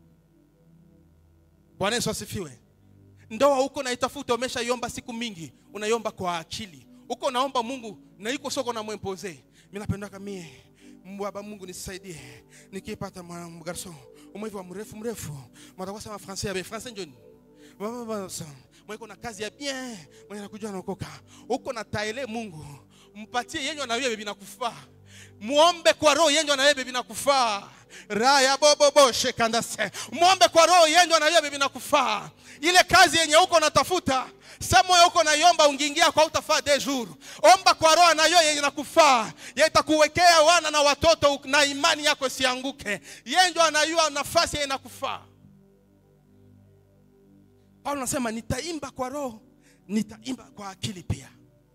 bwana yesu asifiwe ndoa huko naitafuta umeshaiomba siku mingi unaiomba kwa akili huko naomba mungu na iko soko na mwempoze mi napendaka mie baba mungu nisaidie nikipata mgarso umwevi wa mrefu mrefu matakuwa sema francais yabe francais njoni mweko na kazi ya bien mwenye nakujua naokoka huko na taele mungu mpatie yenye na wewe binakufaa muombe kwa roho yenye na wewe binakufaa raya bobobo shekandase muombe kwa roho yenye na wewe binakufaa ile kazi yenye huko natafuta samoyo huko naiomba ungiingia kwa utafaa de jour omba kwa roho nayo yenye nakufaa ye itakuwekea wana na watoto na imani yako sianguke yenjo anayua nafasi yenye nakufaa paulo anasema nitaimba kwa roho nitaimba kwa akili pia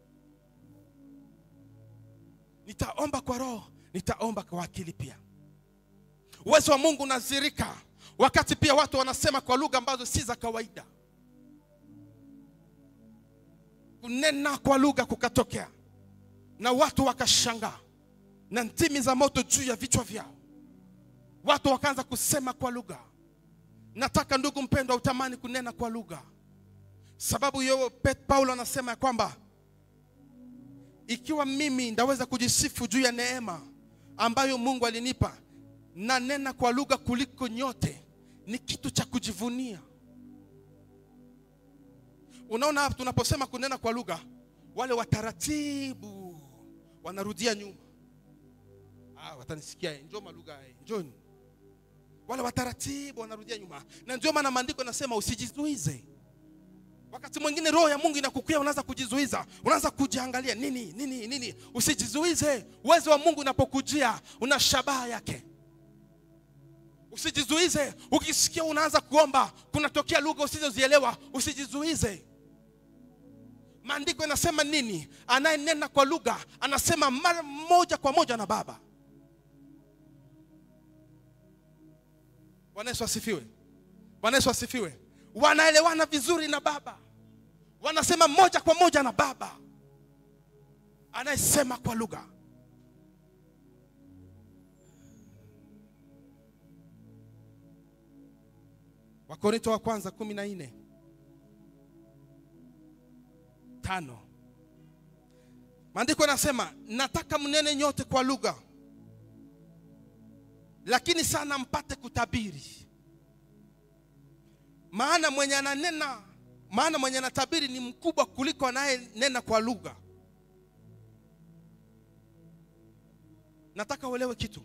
nitaomba kwa roho nitaomba kwa akili pia uwezo wa mungu unazirika wakati pia watu wanasema kwa lugha ambazo si za kawaida kunena kwa lugha kukatokea na watu wakashangaa na ndimi za moto juu ya vichwa vyao watu wakaanza kusema kwa lugha nataka ndugu mpendwa utamani kunena kwa lugha sababu hiyo Pet- paulo anasema ya kwamba ikiwa mimi ndaweza kujisifu juu ya neema ambayo mungu alinipa na nena kwa lugha kuliko nyote ni kitu cha kujivunia unaona hapa tunaposema kunena kwa lugha wale wataratibu wanarudia nyuma ah, watanisikia eh, njoo malugha eh, njoni wale wataratibu wanarudia nyuma na ndio maana maandiko yanasema usijizuize wakati mwingine roho ya mungu inakukia unaanza kujizuiza unaanza kujiangalia nini nini nini usijizuize uwezo wa mungu unapokujia una shabaha yake usijizuize ukisikia unaanza kuomba kunatokea lugha usizozielewa usijizuize maandiko yanasema nini anayenena kwa lugha anasema mara moja kwa moja na baba bwana yesu asifiwe bwana yesu asifiwe wanaelewana vizuri na baba wanasema moja kwa moja na baba anayesema kwa lugha wakorinto wa kwanza kumi na nne tano maandiko yanasema nataka mnene nyote kwa lugha lakini sana mpate kutabiri maana mwenye ananena maana mwenye anatabiri ni mkubwa kuliko anayenena kwa lugha nataka uelewe kitu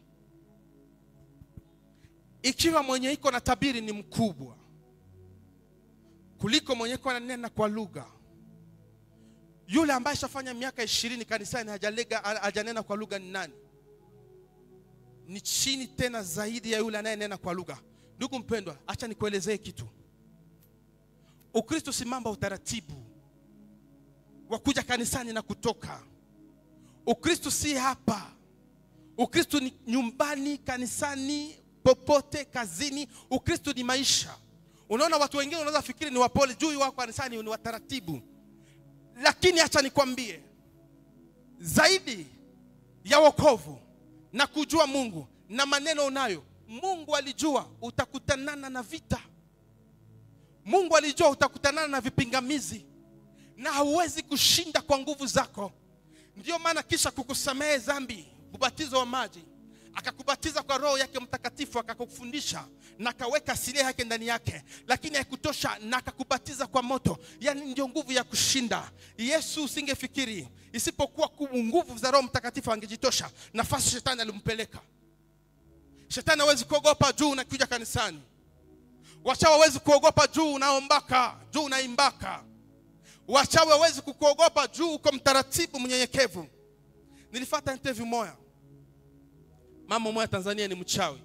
ikiwa mwenye iko na tabiri ni mkubwa kuliko mwenye iko ananena kwa lugha yule ambaye shafanya miaka ishirini kanisani hajalega hajanena kwa lugha ni nani ni chini tena zaidi ya yule anayenena kwa lugha ndugu mpendwa acha nikuelezee kitu ukristo si mambo ya utaratibu wa kuja kanisani na kutoka ukristo si hapa ukristo ni nyumbani kanisani popote kazini ukristo ni maisha unaona watu wengine unaweza fikiri ni wapole juu wako kanisani ni wataratibu lakini acha nikwambie zaidi ya wokovu na kujua mungu na maneno unayo mungu alijua utakutanana na vita mungu alijua utakutanana na vipingamizi na hauwezi kushinda kwa nguvu zako ndiyo maana kisha kukusamehe dhambi ubatizo wa maji akakubatiza kwa roho yake mtakatifu akakufundisha na akaweka asilia yake ndani yake lakini haikutosha na akakubatiza kwa moto yaani ndio nguvu ya kushinda yesu usingefikiri isipokuwa ku- nguvu za roho mtakatifu angejitosha nafasi shetani alimpeleka shetani hawezi kuogopa juu unakuja kanisani wachawi hawezi kuogopa juu unaombaka juu unaimbaka wachawi hawezi kukuogopa juu uko mtaratibu mnyenyekevu nilifata interview moya mama moya tanzania ni mchawi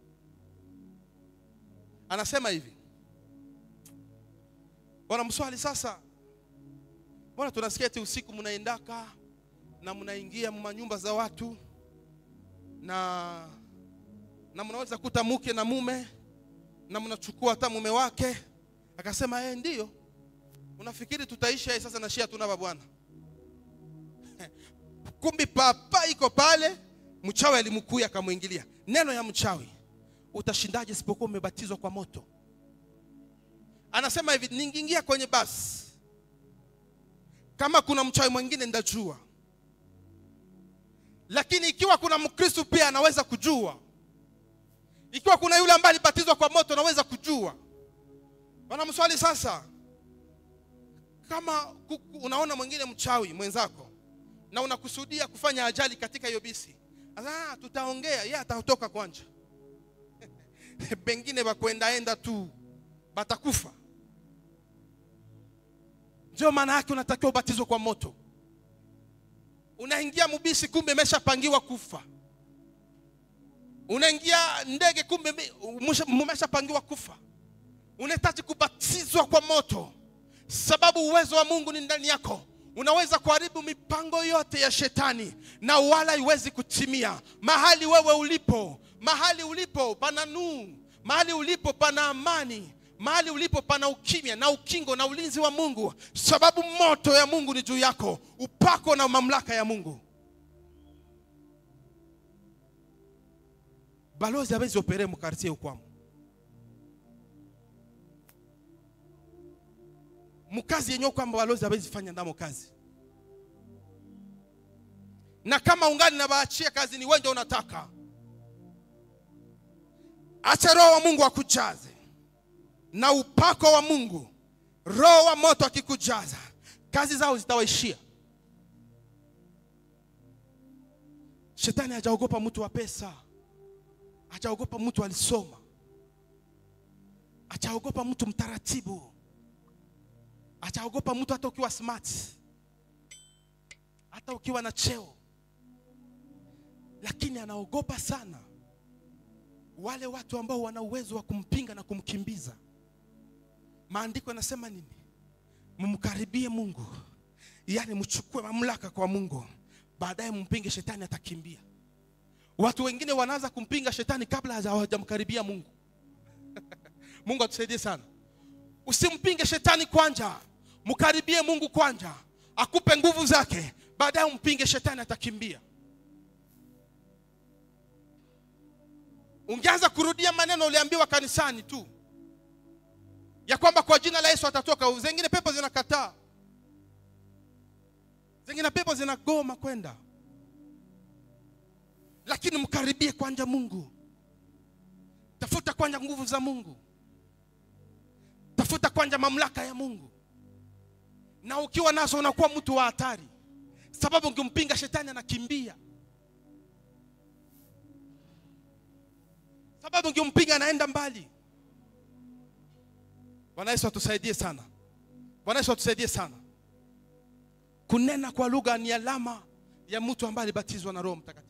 anasema hivi wanamswali sasa mbona tunasikia eti usiku mnaendaka na mnaingia manyumba za watu na na mnaweza kuta mke na mume na mnachukua hata mume wake akasema eh ndio unafikiri tutaishi yeye sasa na shia tunava bwana kumbi papa iko pale mchawi alimkuya akamwingilia neno ya mchawi utashindaje isipokuwa umebatizwa kwa moto anasema hivi ningiingia kwenye basi kama kuna mchawi mwingine ndajua lakini ikiwa kuna mkristu pia anaweza kujua ikiwa kuna yule ambaye alibatizwa kwa moto anaweza kujua wanamswali sasa kama ku- ku- unaona mwingine mchawi mwenzako na unakusudia kufanya ajali katika hiyo bisi ah, tutaongea yeye atatoka kwanja pengine bakwendaenda tu batakufa ndio maana yake unatakiwa ubatizwe kwa moto unaingia mubisi kumbe imeshapangiwa kufa unaingia ndege kumbe mmeshapangiwa kufa unahitaji kubatizwa kwa moto sababu uwezo wa mungu ni ndani yako unaweza kuharibu mipango yote ya shetani na wala iwezi kutimia mahali wewe ulipo mahali ulipo pana nuu mahali ulipo pana amani mahali ulipo pana ukimya na ukingo na ulinzi wa mungu sababu moto ya mungu ni juu yako upako na mamlaka ya mungu balozi abezi opere mu quartier ukwamo mukazi yenyewe kwamba balozi abezi fanya ndamo kazi na kama ungali na baachia kazi ni wenje unataka acha roho wa mungu akujaze na upako wa mungu roho wa moto akikujaza kazi zao zitawaishia shetani hajaogopa mtu wa pesa hajaogopa mtu alisoma hajaogopa mtu mtaratibu hajaogopa mtu hata ukiwa smart hata ukiwa na cheo lakini anaogopa sana wale watu ambao wana uwezo wa kumpinga na kumkimbiza maandiko yanasema nini mumkaribie mungu yaani mchukue mamlaka kwa mungu baadaye mpinge shetani atakimbia watu wengine wanaanza kumpinga shetani kabla hawajamkaribia mungu mungu atusaidie sana usimpinge shetani kwanja mkaribie mungu kwanja akupe nguvu zake baadaye umpinge shetani atakimbia ungeanza kurudia maneno uliambiwa kanisani tu ya kwamba kwa jina la yesu atatoka zengine pepo zinakataa zengine pepo zinagoma kwenda lakini mkaribie kwanja mungu tafuta kwanja nguvu za mungu tafuta kwanja mamlaka ya mungu na ukiwa nazo unakuwa mtu wa hatari sababu ungimpinga shetani anakimbia sababu ungimpinga anaenda mbali bwana yesu atusaidie sana bwana yesu atusaidie sana kunena kwa lugha ni alama ya mtu ambaye alibatizwa na roho mtakatifu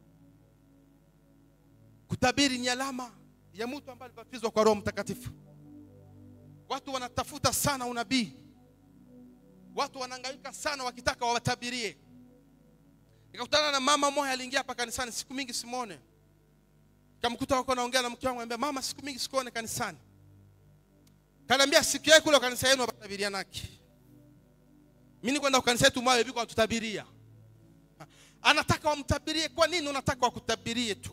kutabiri ni alama ya mtu ambaye alibatizwa kwa roho mtakatifu watu wanatafuta sana unabii watu wanahangaika sana wakitaka wawatabirie nikakutana na mama moja aliingia hapa kanisani siku mingi simone kamkuta wako naongea na mke wangu anambia mama siku mingi sikuone kanisani kaniambia siku yake kule kanisa yenu wabatabiria naki mimi kwenda kanisa yetu mwayo biko watutabiria anataka wamtabirie kwa nini unataka wakutabirie tu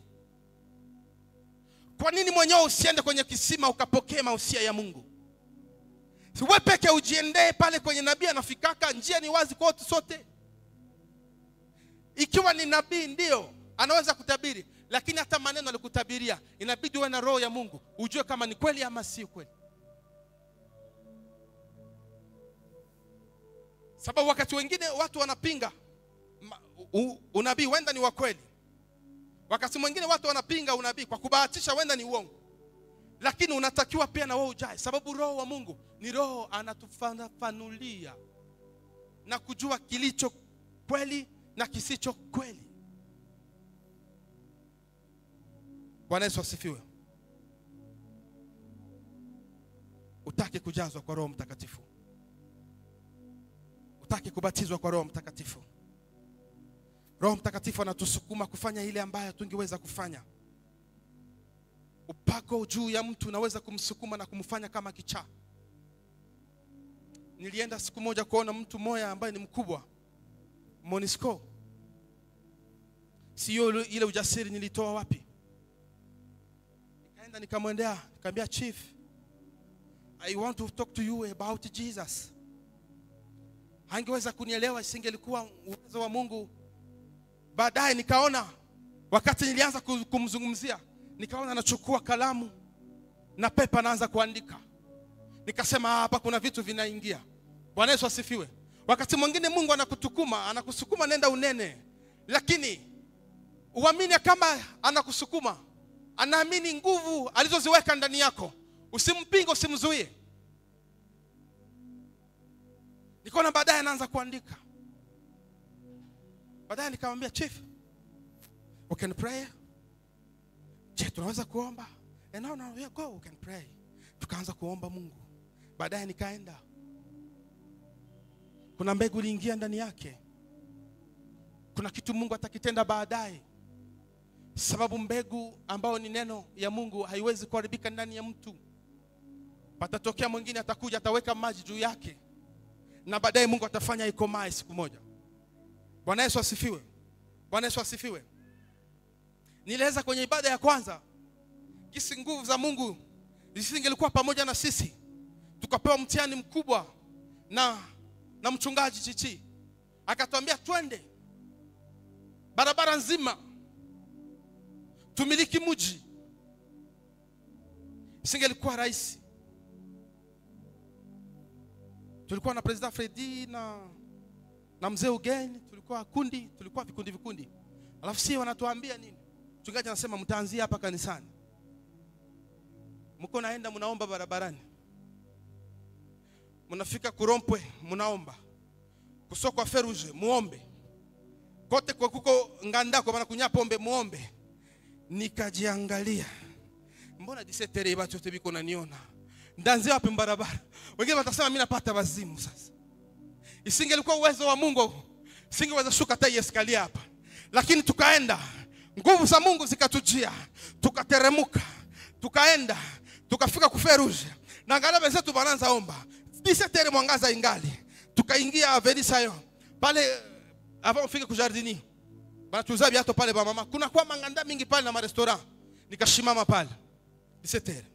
kwa nini mwenyewe usiende kwenye kisima ukapokee mausia ya mungu we peke ujiendee pale kwenye nabii anafikaka njia ni wazi kwa watu sote ikiwa ni nabii ndio anaweza kutabiri lakini hata maneno alikutabiria inabidi uwe na roho ya mungu ujue kama ni kweli ama si kweli sababu wakati wengine watu wanapinga unabii wenda ni wa kweli wakati mwingine watu wanapinga unabii kwa kubahatisha wenda ni uongo lakini unatakiwa pia na wewe ujae sababu roho wa mungu ni roho anatufafanulia na kujua kilicho kweli na kisicho kweli bwana yesu asifiwe utake kujazwa kwa roho mtakatifu utake kubatizwa kwa roho mtakatifu roho mtakatifu anatusukuma kufanya ile ambayo tungeweza kufanya upako juu ya mtu unaweza kumsukuma na kumfanya kama kichaa nilienda siku moja kuona mtu mmoja ambaye ni mkubwa monisco sio ile ujasiri nilitoa wapi nikaenda nikamwendea nikamwambia chief i want to talk to you about jesus hangeweza kunielewa isingelikuwa uwezo wa mungu baadaye nikaona wakati nilianza kumzungumzia nikaona anachukua kalamu na pepa anaanza kuandika nikasema hapa kuna vitu vinaingia bwana yesu asifiwe wakati mwingine mungu anakutukuma anakusukuma nenda unene lakini uamini kama anakusukuma anaamini nguvu alizoziweka ndani yako usimpinge usimzuie nikaona baadaye anaanza kuandika baadaye nikamwambia chief we can pray je tunaweza kuomba and no, no, yeah, go we can pray tukaanza kuomba Mungu. Baadaye nikaenda, kuna mbegu iliingia ndani yake, kuna kitu Mungu atakitenda baadaye, sababu mbegu ambayo ni neno ya Mungu haiwezi kuharibika ndani ya mtu. Patatokea mwingine atakuja, ataweka maji juu yake, na baadaye Mungu atafanya ikomae siku moja. Bwana Yesu asifiwe. Bwana Yesu asifiwe. Nilieleza kwenye ibada ya kwanza kisi nguvu za Mungu zisingelikuwa pamoja na sisi, tukapewa mtihani mkubwa na, na mchungaji Chichi akatuambia twende barabara nzima tumiliki mji, isingelikuwa rahisi. Tulikuwa na President Fredi na, na mzee Ugeni, tulikuwa kundi, tulikuwa vikundi vikundi, alafu si wanatuambia nini? Mchungaji anasema mtaanzia hapa kanisani mko naenda mnaomba barabarani, mnafika Kurompwe mnaomba, kusokwa Feruje muombe, kote kwa kuko ngandako bana kunya pombe muombe. Nikajiangalia, mbona disetere bacho te biko naniona ndanzia wapi barabara? Wengine watasema mimi napata wazimu. Sasa isingelikuwa uwezo wa Mungu, singeweza shuka hata eskalia hapa, lakini tukaenda, nguvu za Mungu zikatujia, tukateremuka, tukaenda tukafika kuferuje na angalia wenzetu wanaanza omba disetere mwangaza ingali tukaingia avenisayo pale avant ufike kujardini banatuza viato pale ba mama kuna kwa manganda mingi pale na marestaurant nikashimama pale disetere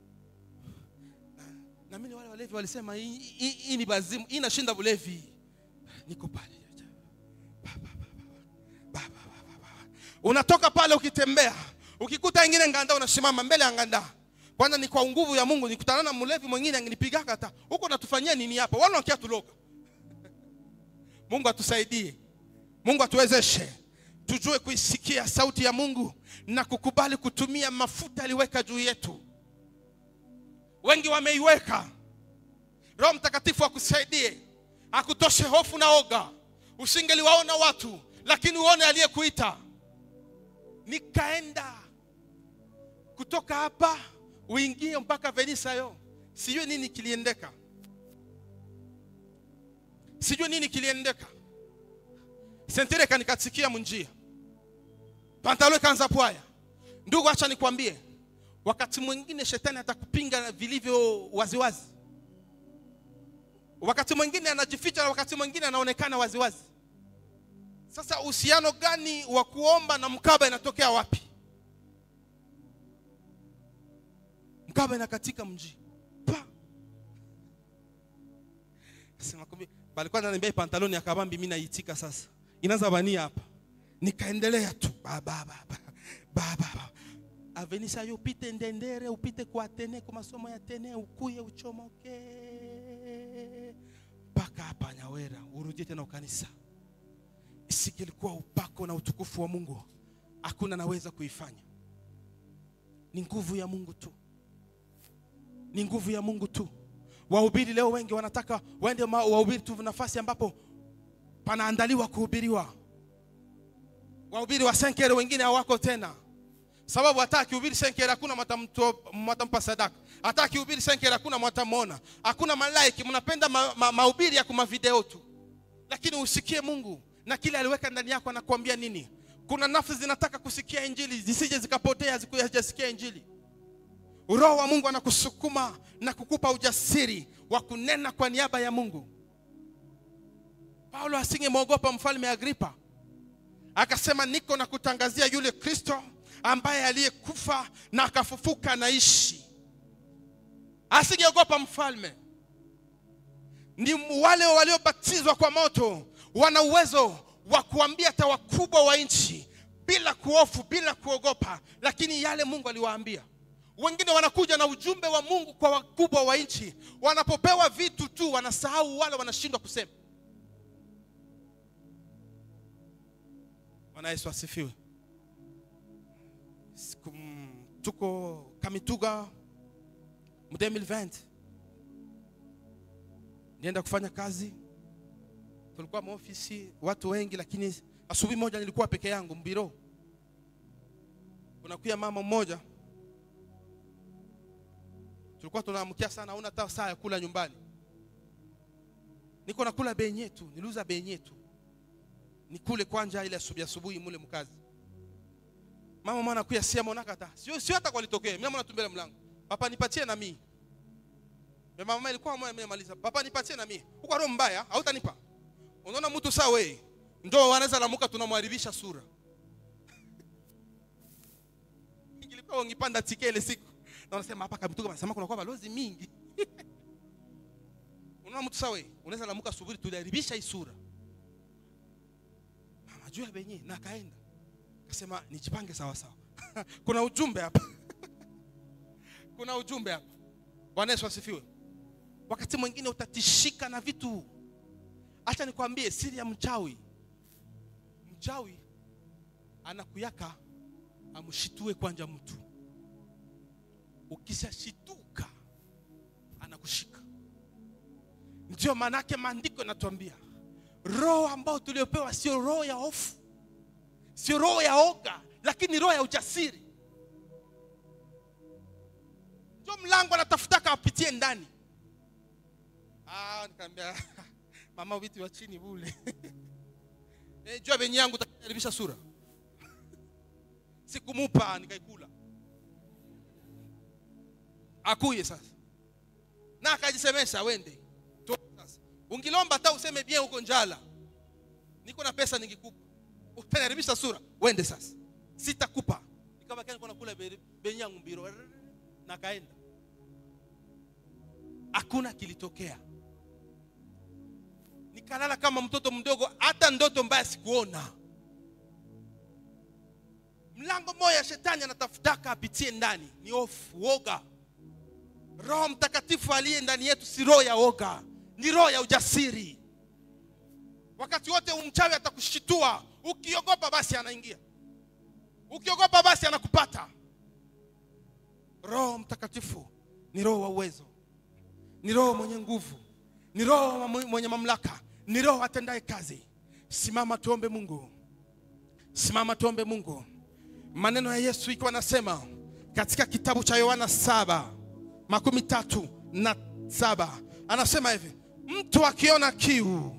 na mimi wale walevi walisema hii hii- hii ni bazimu hii inashinda bulevi niko pale Ba, ba, ba, ba, ba, ba, ba, ba. unatoka pale ukitembea ukikuta ingine nganda unasimama mbele ya nganda kwanza ni kwa nguvu ya Mungu nikutana na mlevi mwingine angenipigaka hata huko natufanyia nini hapa wala wakia tuloga Mungu atusaidie Mungu atuwezeshe tujue kuisikia sauti ya Mungu na kukubali kutumia mafuta aliweka juu yetu wengi wameiweka Roho Mtakatifu akusaidie akutoshe hofu na oga usingeliwaona watu lakini uone aliyekuita nikaenda kutoka hapa uingie mpaka Venisayo. Sijui nini kiliendeka, sijui nini kiliendeka. Sentere kanikatikia munjia, pantalo ikaanza pwaya. Ndugu, acha nikwambie, wakati mwingine shetani atakupinga vilivyo waziwazi, wakati mwingine anajificha na wakati mwingine anaonekana waziwazi. Sasa uhusiano gani wa kuomba na mkaba inatokea wapi? mkaba na katika mji pa sema kumbe balikuwa ananiambia pantaloni ya kabambi mimi naitika sasa inaanza bania hapa nikaendelea tu ba ba ba ba ba ba avenisa yo upite ndendere upite kwa tene kwa masomo ya tene ukuye uchomoke mpaka hapa Nyawera urudie tena ukanisa isikilikuwa upako na utukufu wa Mungu hakuna naweza kuifanya ni nguvu ya Mungu tu ni nguvu ya Mungu tu. Wahubiri leo wengi wanataka waende ma- wahubiri tu nafasi ambapo panaandaliwa kuhubiriwa. Wahubiri wa senkere wengine hawako tena, sababu hata akihubiri senkere hakuna mwatamto- mwatampa sadaka, hata akihubiri senkere hakuna mwatamwona, hakuna malaiki. Mnapenda ma, ma, mahubiri ya kuma video tu, lakini usikie Mungu na kile aliweka ndani yako. Anakuambia nini? Kuna nafsi zinataka kusikia injili zisije zikapotea zikujasikia injili. Roho wa Mungu anakusukuma na kukupa ujasiri wa kunena kwa niaba ya Mungu. Paulo asingemwogopa mfalme Agripa, akasema niko na kutangazia yule Kristo ambaye aliyekufa na akafufuka anaishi. Asingeogopa mfalme. Ni wale waliobatizwa kwa moto wana uwezo wa kuambia hata wakubwa wa nchi bila kuhofu, bila kuogopa, lakini yale Mungu aliwaambia wengine wanakuja na ujumbe wa Mungu kwa wakubwa wa nchi, wanapopewa vitu tu wanasahau, wale wanashindwa kusema. Bwana Yesu asifiwe. Siku, mm, tuko Kamituga mu 2020 nienda kufanya kazi, tulikuwa maofisi watu wengi, lakini asubuhi moja nilikuwa peke yangu mbiro, kunakuya mama mmoja tulikuwa tunaamkia sana hauna hata saa ya kula nyumbani niko nakula benye tu niliuza benye tu nikule kwanja ile asubuhi asubuhi mule mkazi mama mwana kuya sia mwana kata sio sio hata kwalitokea mimi mwana tumbele mlango papa nipatie na mimi mama mama ilikuwa mwana mimi maliza papa nipatie na mimi uko roho mbaya hautanipa unaona mtu saa wewe ndio wanaweza lamuka tunamharibisha sura ingilipewa ungipanda tike ile siku na unasema hapa kabituka wanasema kuna kwa balozi mingi unaona mtu saa wewe unaweza lamuka asubuhi tuliharibisha hii sura mama juu ya benye na kaenda kasema nijipange sawa sawa kuna ujumbe hapa kuna ujumbe hapa bwana yesu asifiwe wakati mwingine utatishika na vitu acha nikwambie siri ya mchawi mchawi anakuyaka amshitue kwanja mtu ukishashituka anakushika ndio maanake maandiko yanatuambia roho ambayo tuliopewa sio roho ya hofu sio roho ya oga lakini roho ya ujasiri ndio mlango anatafutaka apitie ndani ah, nikaambia mama viti wa chini bule eh, jua venye yangu utakaribisha sura sikumupa nikaikula akuye sasa na akajisemesha wende Toka sasa ungilomba hata useme bien huko njala niko na pesa ningikupa utaniharibisha sura wende sasa sitakupa nikabaki niko nakula be- benyangu mbiro na kaenda hakuna kilitokea nikalala kama mtoto mdogo hata ndoto mbaya sikuona mlango moja shetani anatafutaka apitie ndani ni hofu woga roho mtakatifu aliye ndani yetu si roho ya woga ni roho ya ujasiri wakati wote umchawi atakushitua ukiogopa basi anaingia ukiogopa basi anakupata roho mtakatifu ni roho wa uwezo ni roho mwenye nguvu ni roho mwenye mamlaka ni roho atendaye kazi simama tuombe mungu simama tuombe mungu maneno ya yesu ikiwa anasema katika kitabu cha yohana saba makumi tatu na saba anasema hivi mtu akiona kiu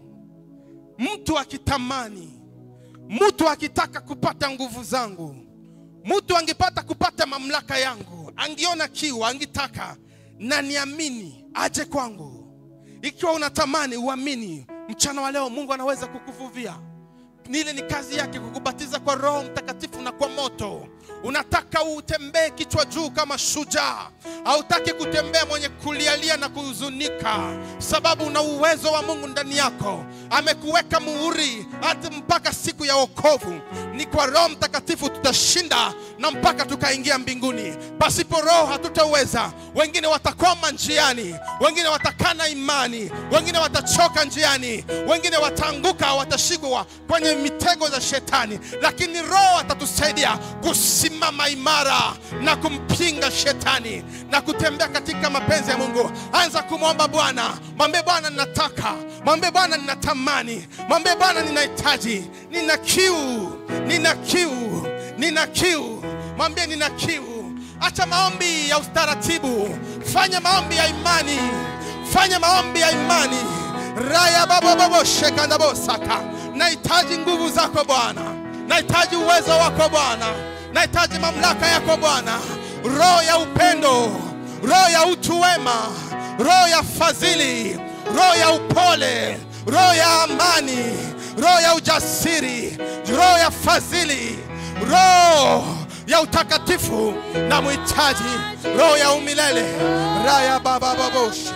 mtu akitamani mtu akitaka kupata nguvu zangu mtu angepata kupata mamlaka yangu angiona kiu angitaka na niamini aje kwangu ikiwa unatamani uamini mchana wa leo mungu anaweza kukuvuvia nile ni kazi yake kukubatiza kwa roho mtakatifu na kwa moto unataka utembee kichwa juu kama shujaa hautaki kutembea mwenye kulialia na kuhuzunika sababu una uwezo wa mungu ndani yako amekuweka muhuri hata mpaka siku ya wokovu ni kwa roho mtakatifu tutashinda na mpaka tukaingia mbinguni pasipo roho hatutaweza wengine watakoma njiani wengine watakana imani wengine watachoka njiani wengine wataanguka watashikwa kwenye mitego za shetani lakini roho atatusaidia kusimama imara na kumpinga shetani na kutembea katika mapenzi ya mungu anza kumwomba bwana mwambie bwana ninataka mwambie bwana ninatamani mwambie bwana ninahitaji nina kiu nina kiu nina kiu mwambie nina kiu acha maombi ya ustaratibu fanya maombi ya imani fanya maombi ya imani raya baboboboshekandabosaka nahitaji nguvu zako bwana nahitaji uwezo wako bwana nahitaji mamlaka yako bwana roho ya upendo roho ya utu wema roho ya fadhili roho ya upole roho ya amani roho ya ujasiri roho ya fadhili roho ya utakatifu na mhitaji roho ya umilele raya babababoshi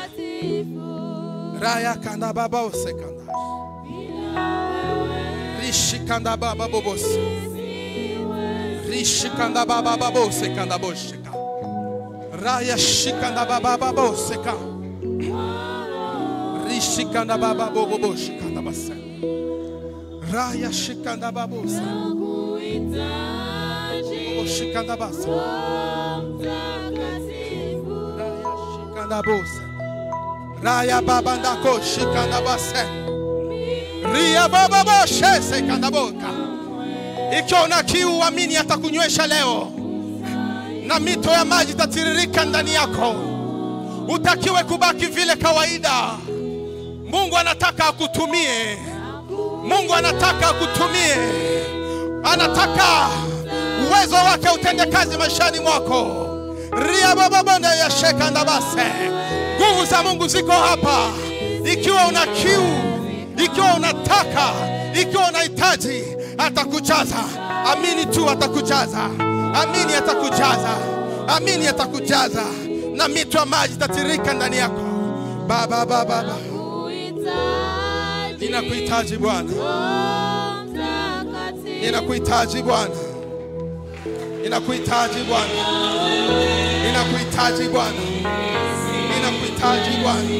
raya kanda babose kanda rishi kanda bababobose rishi kanda babababose kanda bosheka raya shikanda babababose ka rishi kanda bababoboboshi kanda base raya shikanda babose shikanda base raya shikanda bose raya babandako shikanda base ria bababoshe sekanda boka ikiwa una kiu amini atakunywesha leo na mito ya maji itatiririka ndani yako utakiwe kubaki vile kawaida. Mungu anataka akutumie. Mungu anataka akutumie, anataka uwezo wake utende kazi maishani mwako. ria bababonda ya sheka ndabase, nguvu za Mungu ziko hapa. Ikiwa una kiu, ikiwa unataka, ikiwa unahitaji, atakujaza. Amini tu, atakujaza. Amini, atakujaza. Amini, atakujaza, na mito ya maji itatirika ndani yako. Baba, baba, baba, ninakuhitaji Bwana. Ninakuhitaji Bwana, ninakuhitaji Bwana, ninakuhitaji Bwana, ninakuhitaji Bwana.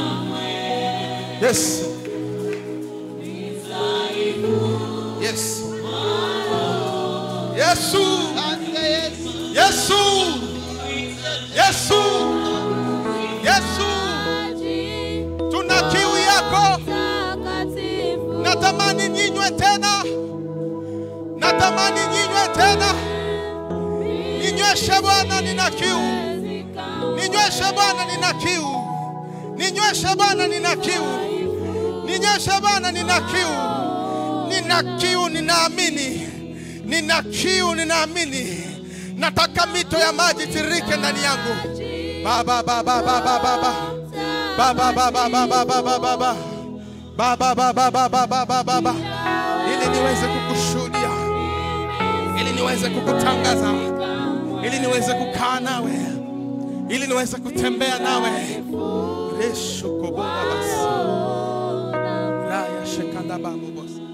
Yes, yes, Yesu, Yesu, Yesu, Yesu, tuna kiu yako, natamani ninywe tena, natamani ninywe tena. Ninyweshe Bwana, nina kiu. Ninyweshe Bwana, nina kiu. Ninyweshe Bwana, nina kiu. Ninyweshe Bwana, nina kiu. Nina kiu, ninaamini. Nina kiu, ninaamini. Nataka mito ya maji tirike ndani yangu. Baba, baba, baba, baba. Baba, baba, baba, baba, baba. Baba, baba, baba, baba, baba. Ili niweze kukushuhudia. Ili niweze kukutangaza ili niweze kukaa nawe, ili niweze kutembea nawe. resho kobora basi raya shekanda babu bosi